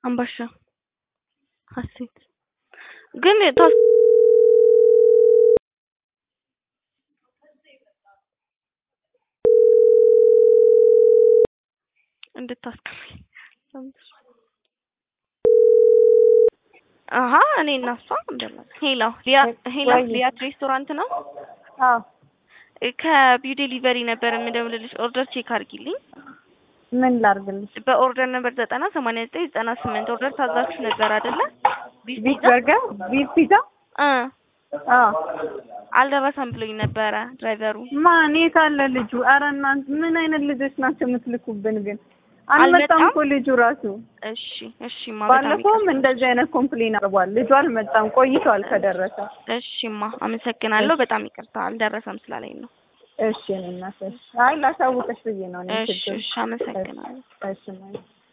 አምባሻ ሀሴት ግን ታስ እንድታስከፍል አሀ እኔ እና እሷ እንደምን ሄሎ ሊያ ሄሎ ወይ? ሊያት ሬስቶራንት ነው አዎ ከቢው ዴሊቨሪ ነበር የምደውልልሽ ኦርደር ቼክ አድርጊልኝ ምን ላርግልሽ? በኦርደር ነበር ዘጠና ሰማንያ ዘጠኝ ዘጠና ስምንት ኦርደር ታዛችሁ ነበር አይደለ ቢፍ ቢፍ ፒዛ በርገር፣ ቢፍ ፒዛ። እ አዎ አልደረሰም ብሎኝ ነበረ ድራይቨሩ ማን የት አለ ልጁ? ኧረ እናንተ ምን አይነት ልጆች ናቸው የምትልኩብን? ግን አልመጣም አልመጣም? እኮ ልጁ ራሱ። እሺ እሺማ በጣም ባለፈውም ይቅርታ። እንደዚህ አይነት ኮምፕሌን አርጓል። ልጁ አልመጣም፣ ቆይቷል ከደረሰ። እሺማ አመሰግናለሁ በጣም ይቅርታ አልደረሰም ስላለኝ ነው እሺ እኔ እናት፣ እሺ። አይ ላሳውቅሽ ብዬ ነው እኔ እሺ ችግር እሺ አመሰግናለሁ እሺ ማለት